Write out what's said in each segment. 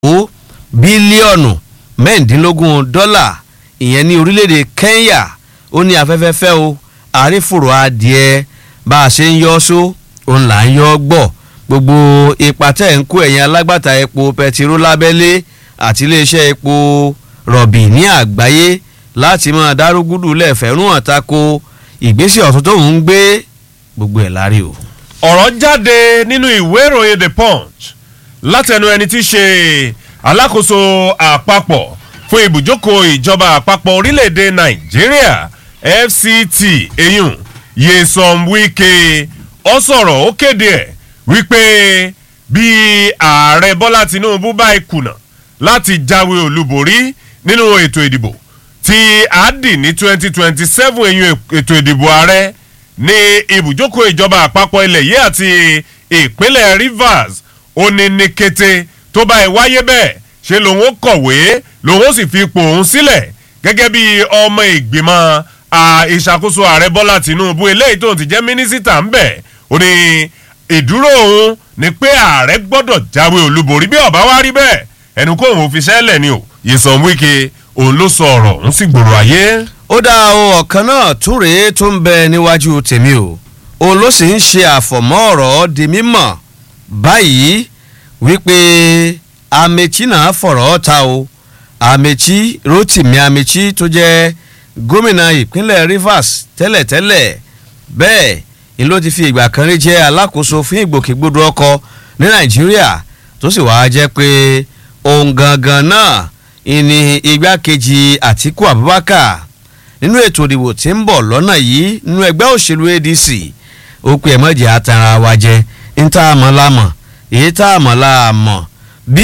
ó bílíọ̀nù mẹ́rìndínlógún dọ́là ìyẹn ní orílẹ̀-èdè Kenya ó ní afẹ́fẹ́fẹ́ o àrífòrò adìẹ bá a ṣe ń yọ só òun là ń yọ gbọ́ gbogbo ipa tẹ̀ ń kó ẹ̀yìn alágbàtà epo pẹtiró lábẹ́lé àti iléeṣẹ́ epo rọ̀bì ní àgbáyé láti máa dárúgúdù lẹ́fẹ̀ẹ́rún àtakò ìgbésẹ̀ ọ̀tún tó ń gbé gbogbo ẹ̀ lárí o. ọ̀rọ̀ jáde nínú ìwé ìròyìn the punch látẹnu ẹni tí í ṣe alákòóso àpapọ̀ fún ibùjókòó ìjọba àpapọ̀ orílẹ̀-èdè nàìjíríà fct eyín Nyesom Wike ó sọ̀rọ̀ ó kéde ẹ̀ wípé bí ààrẹ bọ́lá tinubu bá kùnà láti jáwé olúborí nínú ètò ìdìbò tí a dì ní twenty twenty seven eyín ètò ìdìbò ààrẹ ní ibùjókòó ìjọba àpapọ̀ ilẹ̀ yìí àti ìpínlẹ̀ Rivers ó ní ní kété tó bá ẹ wáyé bẹ́ẹ̀ ṣe lòun ó kọ̀wé lòun ó sì fi ipò òun sílẹ̀ gẹ́gẹ́ bí ọmọ ìgbìmọ̀ ìṣàkóso ààrẹ bọ́lá tìǹbù eléyìí tó ti jẹ́ mínísítà ń bẹ̀ ó ní ìdúró òun ni pé ààrẹ gbọ́dọ̀ jáwé olúborí bí ọ̀bá wá rí bẹ́ẹ̀ ẹnu kó òun fi ṣẹ́lẹ̀ ni o Nyesom Wike òun ló sọ ọ̀rọ̀ òun sì gbòòrò ayé. ó dá o ọ̀kan náà tún rèé tó ń bẹ níwájú tèmi o òun ló sì ń ṣe àfọ̀mọ́ ọ̀rọ̀ di mímọ̀ báyìí wípé Amechi náà fọ̀rọ̀ ta o Amechi Rotimi Amechi tó jẹ́ gómìnà ìpínlẹ̀ Rivers tẹ́lẹ̀tẹ́lẹ̀ bẹ́ẹ̀ ni ló ti fi ìgbà kan rí jẹ́ alákòóso fún ìgbòkègbodò ọkọ̀ ní Nàìjíríà tó sì wáá jẹ́ pé òun gangan náà ìní igbákejì Àtíkù Abubakar nínú ètò ìdìbò tí ń bọ̀ lọ́nà yìí nínú ẹgbẹ́ òṣèlú ADC ó pe ẹ̀mọ́jì àtàrà wa jẹ ń tá a mọ̀ lámọ̀ èyí tá a mọ̀ láàmọ̀ bí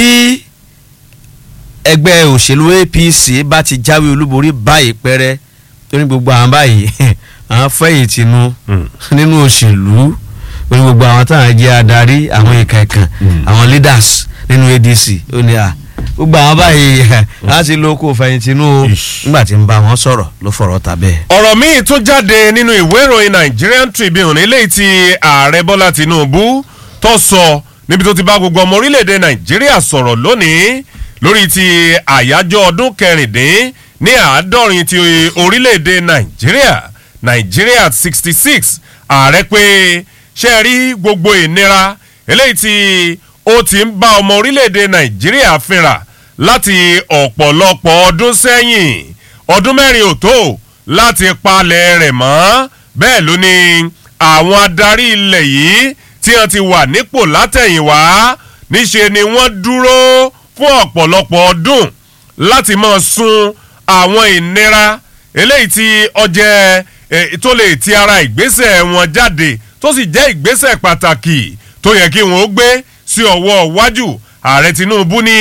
ẹgbẹ́ òṣèlú APC bá ti jáwé olúborí báyìí pẹ́rẹ́ tó ní gbogbo àwọn báyìí àwọn fẹ̀yìntì nu nínú òṣèlú ó ní gbogbo àwọn táwọn jẹ́ adarí àwọn ìka ìkàn àwọn leaders nínú ADC ó ní à gbogbo àwọn báyìí láti lo kó fẹ̀yìntì nu o nígbà tí ń bá wọn sọ̀rọ̀ ló fọ̀rọ̀ ta bẹ́ẹ̀. ọ̀rọ̀ míì tún jáde nínú ìwé ìròyìn Nigerian Tribune eléyìí tí ààrẹ Bọ́lá Tinubu tó sọ níbi tó ti bá gbogbo ọmọ orílẹ̀-èdè Nàìjíríà sọ̀rọ̀ lónìí lórí ti àyájọ́ ọdún kẹrìndín ní àádọ́rin ti orílẹ̀-èdè Nàìjíríà Nàìjíríà sixty six ààrẹ pé ṣe rí gbogbo ìnira eléyìí tí ó ti ń bá ọmọ orílẹ̀-èdè Nàìjíríà fínra láti ọ̀pọ̀lọpọ̀ ọdún sẹ́yìn ọdún mẹ́rin ò tó láti palẹ̀ rẹ̀ mọ́ bẹ́ẹ̀ ló ní àwọn adarí ilẹ̀ yìí tí wọ́n ti wà nípò látẹ̀yìnwá níṣe ni wọ́n dúró fún ọ̀pọ̀lọpọ̀ ọdún láti máa sun àwọn ìnira eléyìí tí ọjẹ́ tó lè ti ara ìgbésẹ̀ wọn jáde tó sì jẹ́ ìgbésẹ̀ pàtàkì tó yẹ kí wọ́n gbé sí ọwọ́ iwájú ààrẹ Tinubu ní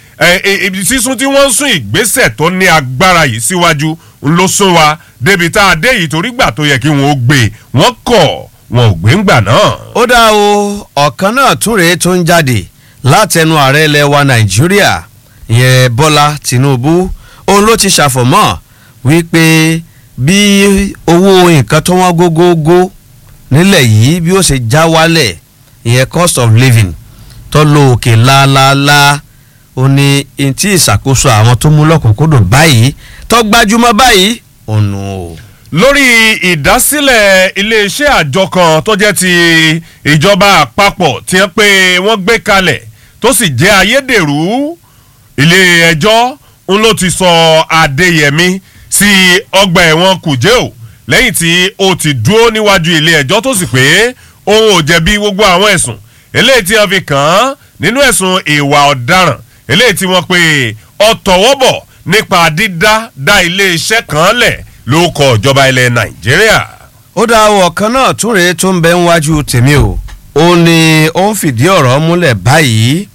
sísún tí wọ́n ń sún ìgbésẹ̀ tó ní agbára yìí síwájú ló sún wa débi tá a dé yìí torí gbà tó yẹ kí wọ́n gbé wọ́n kọ̀ wọn ò gbé ńgbà náà. ó dá o ọ̀kan náà tún rèé tó ń jáde látẹnu ààrẹ ilẹ̀ wa nàìjíríà ìyẹn bọ́lá tìǹbù òun ló ti ṣàfọ̀mọ́ wípé bí owó nǹkan tó wọ́n gógógó nílẹ̀ yìí bí ó ṣe já wálẹ̀ ìyẹn cost of living tó lọ òkè láàláàlá ó ní ntí ìṣàkóso àwọn tó mú lọ́kùnkúndùn báyìí tó gbajúmọ̀ báyìí ònù o. lórí ìdásílẹ̀ iléeṣẹ́ àjọ kan tó jẹ́ ti ìjọba àpapọ̀ tí wọ́n pé wọ́n gbé kalẹ̀ tó sì jẹ́ ayédèrú ilé ẹjọ́ ń ló ti sọ Adéyẹmí sí ọgbà ẹ̀wọ̀n Kùjẹ́ o lẹ́yìn tí ó ti dúró níwájú ilé ẹjọ́ tó sì pé òun ò jẹ̀bi gbogbo àwọn ẹ̀sùn eléyìí tí wọ́n fi kàn án nínú ẹ̀sùn ìwà ọ̀daràn eléyìí tí wọ́n pe ọ̀tọ̀wọ́bọ̀ nípa dídá dá iléeṣẹ́ kan lẹ̀ ló kọ ìjọba ilẹ̀ Nàìjíríà. ó dá ọ̀kan náà tún rèé tó ń bẹ níwájú tèmi o ó ní ó ń fìdí ọ̀rọ̀ múlẹ̀ báyìí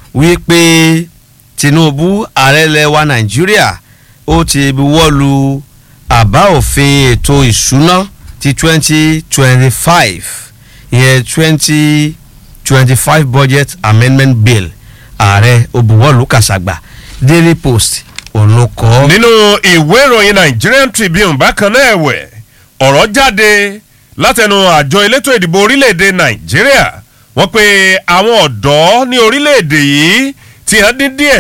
wípé Tinubu ààrẹ ilẹ̀ wa Nàìjíríà ó ti buwọ́lu àbá òfin ètò ìṣúná ti twenty twenty five ìyẹn twenty twenty five budget amendment bill ààrẹ òbúwọ́lù kàṣàgbà Daily Post òun ló kọ. nínú ìwé ìròyìn Nigerian Tribune bákan náà ẹ̀wẹ̀ ọ̀rọ̀ jáde látẹnu àjọ elétò ìdìbò orílẹ̀-èdè Nàìjíríà wọ́n pe àwọn ọ̀dọ́ ní orílẹ̀-èdè yìí ti hàn dín díẹ̀